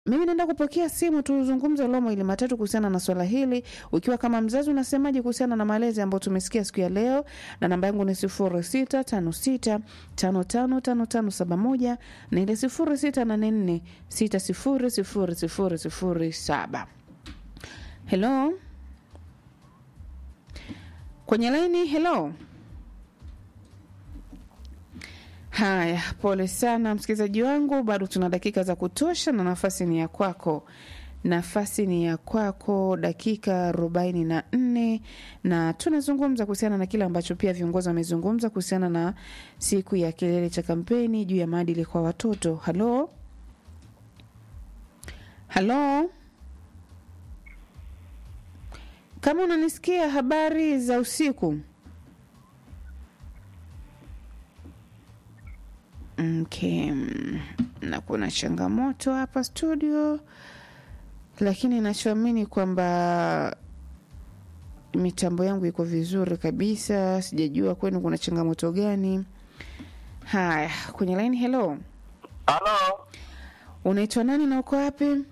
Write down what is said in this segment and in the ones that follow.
Mimi naenda kupokea simu, tuzungumze lo mawili matatu kuhusiana na swala hili. Ukiwa kama mzazi, unasemaje kuhusiana na malezi ambayo tumesikia siku ya leo? Na namba yangu ni sifuri sita tano sita tano tano tano tano saba moja na ile sifuri sita nane nne sita sifuri sifuri sifuri sifuri saba. Hello, kwenye laini. Hello. Haya, pole sana msikilizaji wangu, bado tuna dakika za kutosha na nafasi ni ya kwako. Nafasi ni ya kwako, dakika arobaini na nne na tunazungumza kuhusiana na kile ambacho pia viongozi wamezungumza kuhusiana na siku ya kilele cha kampeni juu ya maadili kwa watoto. Halo, halo, kama unanisikia, habari za usiku. Okay. Na kuna changamoto hapa studio, lakini nachoamini kwamba mitambo yangu iko vizuri kabisa. Sijajua kwenu kuna changamoto gani. Haya, kwenye line. Hello, Halo, unaitwa nani na uko wapi?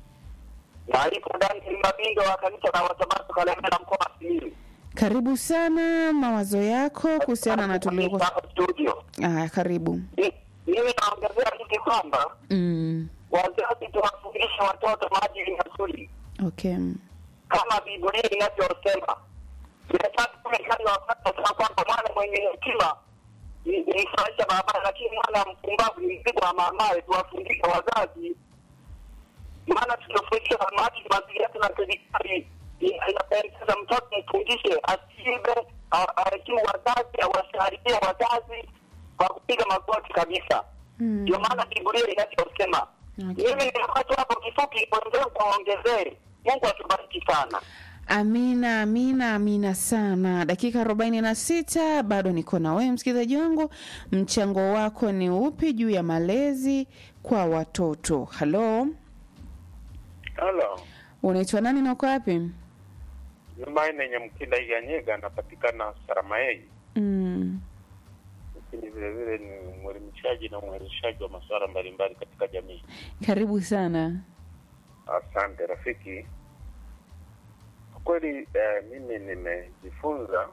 naitwa Daniel Mabindo wa kanisa la Wasabato Kalemera, mkoa wa Simiyu. Karibu sana, mawazo yako kuhusiana na tulio. Hapa studio. Haya, karibu. Ni- Mimi naongezea hiki kwamba Mm, wazazi tuwafundishe watoto maadili mazuri okay. kama Biblia inavyosema. Inataka kule kali wapata sema kwamba mwana mwenye hekima ni ni mfurahisha barabara, lakini mwana mpumbavu ni mzigo wa mamaye. Tuwafundishe wazazi, maana tukifundisha maadili mazuri, hata na serikali ina- inapendeza mtoto mfundishe asiibe, a- aheshimu wazazi, awasalimie wazazi kwa kupiga magoti kabisa. Mm. Ndio maana Biblia inavyosema. Okay. Mimi nilipata hapo kifupi, kuendelea kuwaongezee. Mungu atubariki sana. Amina, amina, amina sana. Dakika arobaini na sita bado niko na wewe msikilizaji wangu. Mchango wako ni upi juu ya malezi kwa watoto? Halo, Halo, unaitwa nani na uko wapi? Jumanne yenye Mkinda Iganyega anapatikana Saramaei, Mm, lakini vile vile ni mwelimishaji na mwezeshaji wa masuala mbalimbali katika jamii. karibu sana. Asante rafiki. Kwa kweli eh, mimi nimejifunza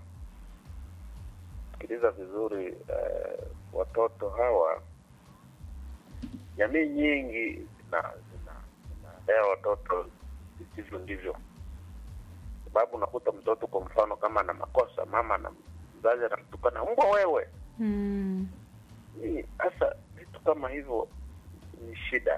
sikiliza vizuri eh, watoto hawa, jamii nyingi zina zina zinalea watoto visivyo ndivyo, sababu unakuta mtoto kwa mfano kama ana makosa, mama na mzazi anamtukana mbwa wewe. Mm, Hii Sasa vitu kama hivyo ni shida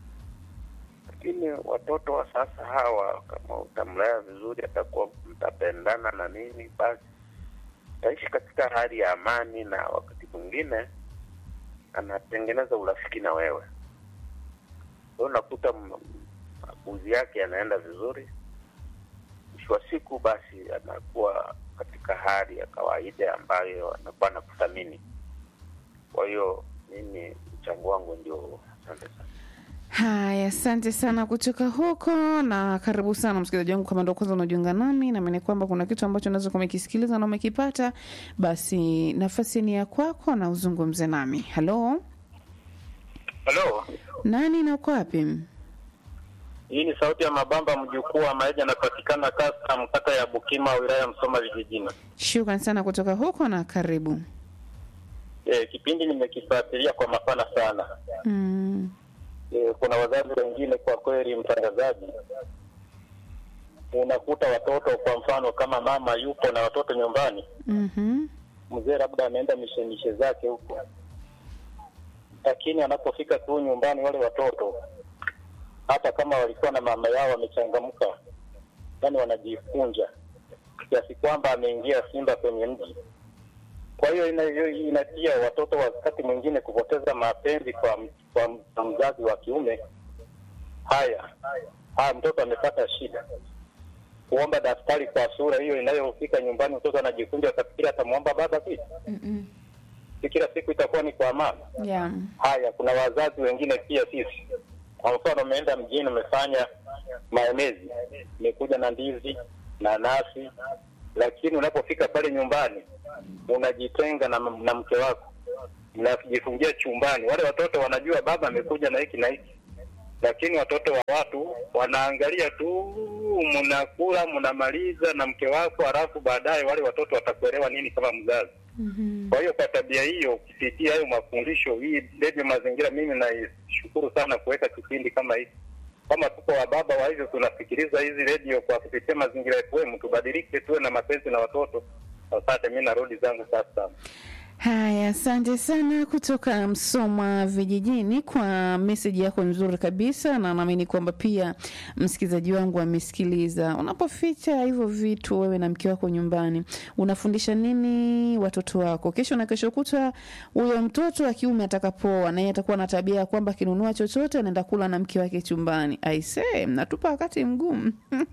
lakini watoto wa sasa hawa, kama utamlea vizuri, atakuwa mtapendana na nini, basi utaishi katika hali ya amani, na wakati mwingine anatengeneza urafiki na wewe. Kwa hiyo unakuta m- makuzi yake yanaenda vizuri, mwisho wa siku basi anakuwa katika hali ya kawaida ambayo anakuwa anakuthamini. Kwa hiyo mimi mchango wangu ndio huo. Asante sana. haya, asante sana kutoka huko na karibu sana msikilizaji wangu. Kama ndo kwanza unajiunga nami, naamini kwamba kuna kitu ambacho unaweza kuwa umekisikiliza na umekipata, basi nafasi ni ya kwako na uzungumze nami. Halo, Halo, nani na uko wapi? hii ni sauti ya Mabamba, mjukuu wa Maija, anapatikana kata mkata ya Bukima, wilaya ya Msoma vijijini. Shukran sana kutoka huko na karibu. E, kipindi nimekifuatilia kwa mapana sana. Mm, E, kuna wazazi wengine kwa kweli, mtangazaji, unakuta watoto kwa mfano kama mama yupo na watoto nyumbani, mhm, mzee labda ameenda mishemishe zake huko, lakini anapofika tu nyumbani wale watoto hata kama walikuwa na mama yao wamechangamka, yani wanajikunja kiasi kwamba ameingia simba kwenye mji. Kwa hiyo ina- hiyo inatia watoto wakati mwingine kupoteza mapenzi kwa, m- kwa, m- kwa mzazi wa kiume. Haya, haya, mtoto amepata shida kuomba daftari kwa sura hiyo inayofika nyumbani, mtoto anajikunja, akafikiri atamwomba baba kitu, mm si kila siku itakuwa ni kwa mama. yeah. Haya, kuna wazazi wengine pia sisi, kwa mfano, umeenda mjini, umefanya maemezi, umekuja na ndizi na nasi, lakini unapofika pale nyumbani unajitenga na, na mke wako, mnajifungia chumbani. Wale watoto wanajua baba amekuja na hiki na hiki, lakini watoto wa watu wanaangalia tu, mnakula mnamaliza na mke wako, halafu baadaye wale watoto watakuelewa nini kama mzazi? Kwa hiyo kwa tabia hiyo, kupitia hayo mafundisho, hii redio Mazingira, mimi naishukuru sana kuweka kipindi kama hiki. Kama tuko wababa wa hivyo tunasikiliza hizi redio kwa kupitia Mazingira FM, tubadilike, tuwe na mapenzi na watoto. Asante, mi narudi zangu sasa. Haya, asante sana kutoka Msoma vijijini kwa meseji yako nzuri kabisa, na naamini kwamba pia msikilizaji wangu amesikiliza. Unapoficha hivyo vitu wewe na mke wako nyumbani, unafundisha nini watoto wako? Kesho na kesho kutwa, huyo mtoto wa kiume atakapoa, naye atakuwa na tabia ya kwamba akinunua chochote anaenda kula na mke wake chumbani. Aisee, mnatupa wakati mgumu.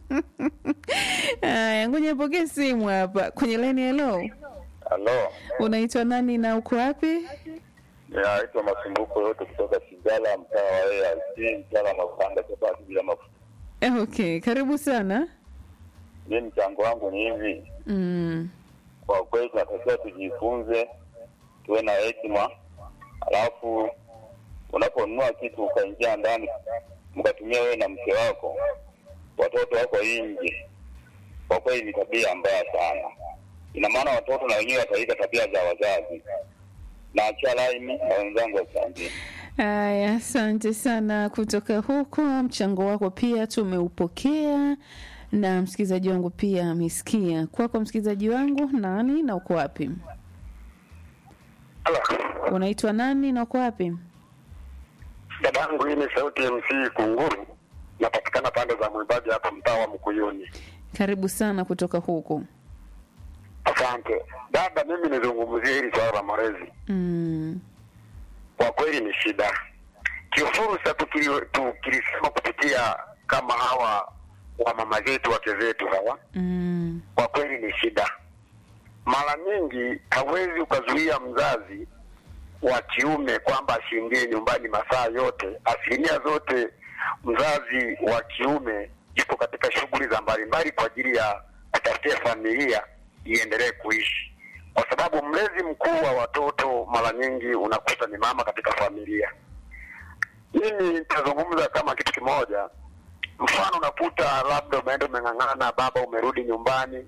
Haya, ngoja nipokee simu hapa kwenye laini. Hello, Halo, unaitwa nani na uko wapi? naitwa Masumbuko yote kutoka Kigala, mtaa wa ARC, mtaa Makanda, chapati bila mafuta. Eh, Okay, karibu sana. Mi mchango wangu ni hivi, Mm. kwa kweli tunatakiwa tujifunze, tuwe na hekima, alafu unaponunua kitu ukaingia ndani mkatumia wewe na mke wako, watoto wako nje, kwa kweli ni tabia mbaya sana. Ina maana watoto na wenyewe wataiga tabia za wazazi. Naachia laini na wenzangu wachangie. Haya, asante sana kutoka huko. Mchango wako pia tumeupokea na msikilizaji wangu pia amesikia. Kwako msikilizaji wangu, nani na uko wapi? Unaitwa nani na uko wapi? Dadangu, hii ni sauti ya MC Kunguru, napatikana pande za Mwibadi hapa mtaa wa Mkuyuni. Karibu sana kutoka huko. Asante dada, mimi nizungumzie hili swala la malezi. Mm. Kwa kweli ni shida kifursa, tukili- tukilisema kupitia kama hawa wa mama zetu wake zetu hawa, Mm. kwa kweli ni shida. Mara nyingi hawezi ukazuia mzazi wa kiume kwamba asiingie nyumbani masaa yote. Asilimia zote mzazi wa kiume yuko katika shughuli za mbalimbali kwa ajili ya kutafutia familia iendelee kuishi, kwa sababu mlezi mkuu wa watoto mara nyingi unakuta ni mama katika familia. Mimi nitazungumza kama kitu kimoja. Mfano, unakuta labda umeenda umeng'ang'ana, baba, umerudi nyumbani,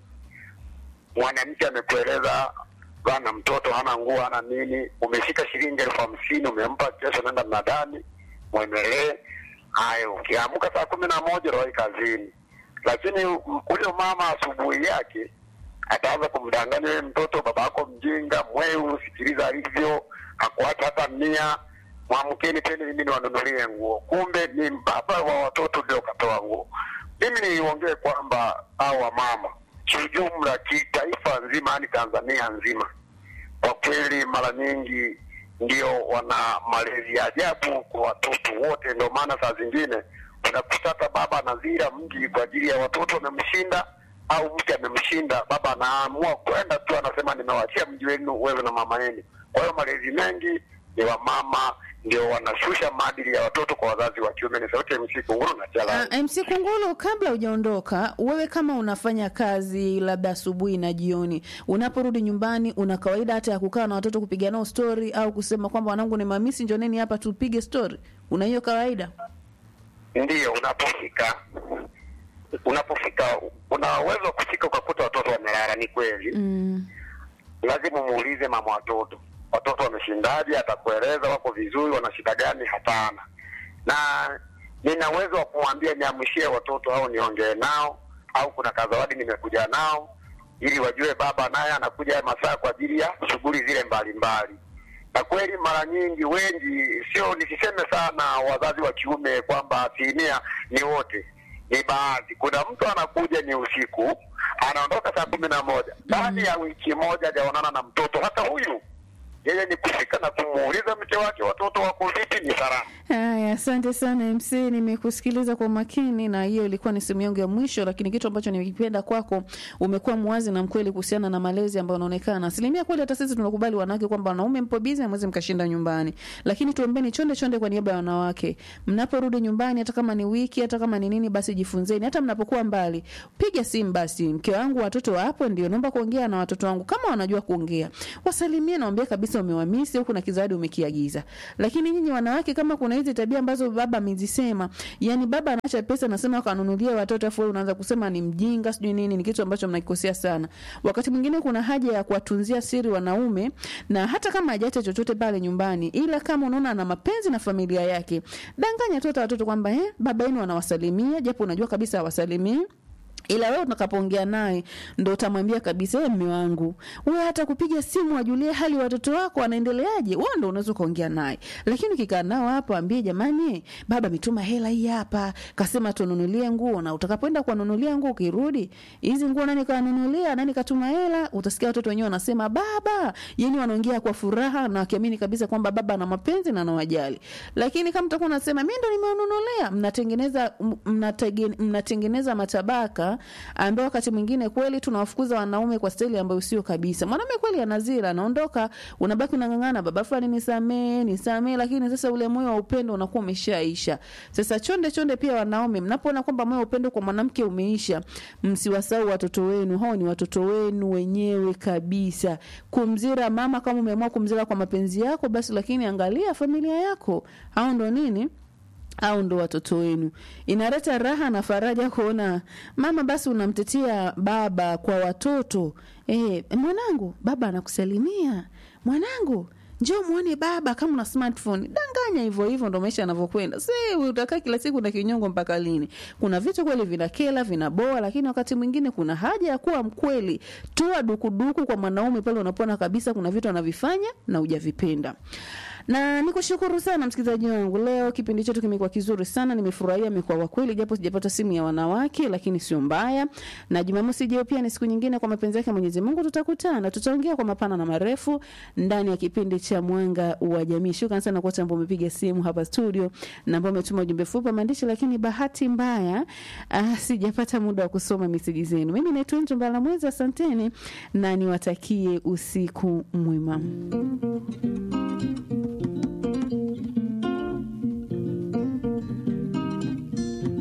mwanamke amekueleza bana, mtoto hana nguo hana nini, umeshika shilingi elfu hamsini umempa, kesho naenda mnadani, mwendelee hayo. Ukiamka saa kumi na moja rawai kazini, lakini huyo mama asubuhi yake ataanza kumdanganya wewe mtoto, baba yako mjinga, mweu, sikiliza alivyo, hakuacha hata mia, mwamkeni tena, mimi niwanunulie nguo. Kumbe ni baba wa watoto ndio katoa nguo. Mimi niongee kwamba hawa mama kiujumla, kitaifa nzima, yani Tanzania nzima, kwa kweli mara nyingi ndio wana malezi ya ajabu kwa watoto wote. Ndio maana saa zingine unakuta hata baba anazira mji kwa ajili ya watoto wamemshinda, au mke amemshinda, baba anaamua kwenda tu, anasema nimewachia mji wenu wewe na mama yenu. Kwa hiyo malezi mengi ni wamama ndio wanashusha maadili ya watoto kwa wazazi wa kiume. Ni sauti ya MC Kunguru na Chala. Uh, MC Kungulu, kabla hujaondoka, wewe kama unafanya kazi labda asubuhi na jioni, unaporudi nyumbani, una kawaida hata ya kukaa na watoto kupiga nao story au kusema kwamba wanangu ni mamisi, njoneni hapa tupige story? Una hiyo kawaida? Ndiyo, unapofika unapofika una uwezo wa kufika ukakuta watoto wamelala, ni kweli Mm. lazima umuulize mama watoto, watoto wameshindaje? Atakueleza wako vizuri, wana shida gani? Hapana. Na nina uwezo wa kumwambia niamshie watoto au niongee nao, au kuna kazawadi nimekuja nao, ili wajue baba naye anakuja haya masaa kwa ajili ya shughuli zile mbalimbali. Na kweli mara nyingi wengi, sio nisiseme sana wazazi wa kiume kwamba asilimia ni wote, ni baadhi. Kuna mtu anakuja ni usiku, anaondoka saa kumi na moja ndani ya wiki moja hajaonana na mtoto hata huyu. Yeye ni kufika na kumuuliza mke wake watoto wako vipi, ni salama. Haya, asante sana MC, nimekusikiliza kwa makini, na hiyo ilikuwa ni simu yangu ya mwisho, lakini kitu ambacho nimekipenda kwako, umekuwa mwazi na mkweli kuhusiana na malezi ambayo unaonekana asilimia kweli. Hata sisi tunakubali wanawake kwamba wanaume mpo bizi, hamwezi mkashinda nyumbani, lakini tuombeni chonde chonde kwa niaba ya wanawake, mnaporudi nyumbani, hata kama ni wiki, hata kama ni nini, basi jifunzeni. Hata mnapokuwa mbali, piga simu basi, mke wangu, watoto wapo, ndio naomba kuongea na watoto wangu, kama wanajua kuongea, wasalimie, naambia kabisa kabisa umewamisi au kuna kizawadi umekiagiza. Lakini nyinyi wanawake, kama kuna hizi tabia ambazo baba amezisema, yani baba anaacha pesa anasema kanunulia watoto, afu wewe unaanza kusema ni mjinga sijui nini, ni kitu ambacho mnakikosea sana. Wakati mwingine kuna haja ya kuwatunzia siri wanaume, na hata kama hajaacha chochote pale nyumbani, ila kama unaona ana mapenzi na familia yake, danganya tu hata watoto kwamba eh, baba yenu anawasalimia, japo unajua kabisa hawasalimii ila wewe utakapoongea naye ndo utamwambia kabisa, wewe mme wangu, wewe hata kupiga simu wajulie hali watoto wako wanaendeleaje, wewe ndo unaweza ukaongea naye. Lakini ukikaa nao hapo, ambie jamani, baba ametuma hela hii hapa, kasema tununulie nguo, na utakapoenda kuwanunulia nguo, ukirudi hizi nguo nani kanunulia, nani katuma hela, utasikia watoto wenyewe wanasema baba, yani wanaongea kwa furaha na wakiamini kabisa kwamba baba ana mapenzi na anawajali. Lakini kama mtakuwa unasema mimi ndo nimewanunulia, mnatengeneza mnatege- mnatengeneza matabaka ambao wakati mwingine kweli tunawafukuza wanaume kwa staili ambayo sio kabisa. Mwanaume kweli anazira, anaondoka, unabaki unang'ang'ana, baba fulani nisamee, nisamee, lakini sasa ule moyo wa upendo unakuwa umeshaisha. Sasa chonde chonde, pia wanaume, mnapoona kwamba moyo wa upendo kwa mwanamke umeisha, msiwasahau watoto wenu. Hao ni watoto wenu wenyewe kabisa. Kumzira mama, kama umeamua kumzira kwa mapenzi yako, basi lakini angalia familia yako. Hao ndo nini au ndo watoto wenu. Inaleta raha na faraja kuona mama basi unamtetea baba kwa watoto. Eh, mwanangu, baba anakusalimia. Mwanangu, njoo muone baba kama una smartphone. Danganya hivyo hivyo ndo maisha yanavyokwenda. Si utakaa kila siku na kinyongo mpaka lini? Kuna vitu kweli vinakela, vinaboa, lakini wakati mwingine kuna haja ya kuwa mkweli. Toa dukuduku kwa mwanaume pale unapoona kabisa kuna vitu anavifanya na hujavipenda na nikushukuru sana msikilizaji wangu. Leo kipindi chetu kimekuwa kizuri sana, nimefurahia, imekuwa wa kweli, japo sijapata simu ya wanawake, lakini sio mbaya. Na Jumamosi ijayo pia ni siku nyingine, kwa mapenzi yake Mwenyezi Mungu tutakutana, tutaongea kwa mapana na marefu ndani ya kipindi cha Mwanga wa Jamii. Shukrani sana kwa wote ambao umepiga simu hapa studio na ambao umetuma ujumbe fupi wa maandishi, lakini bahati mbaya ah, sijapata muda wa kusoma meseji zenu. Mimi naitwa Njo Mbala Mwezi, asanteni na niwatakie usiku mwema.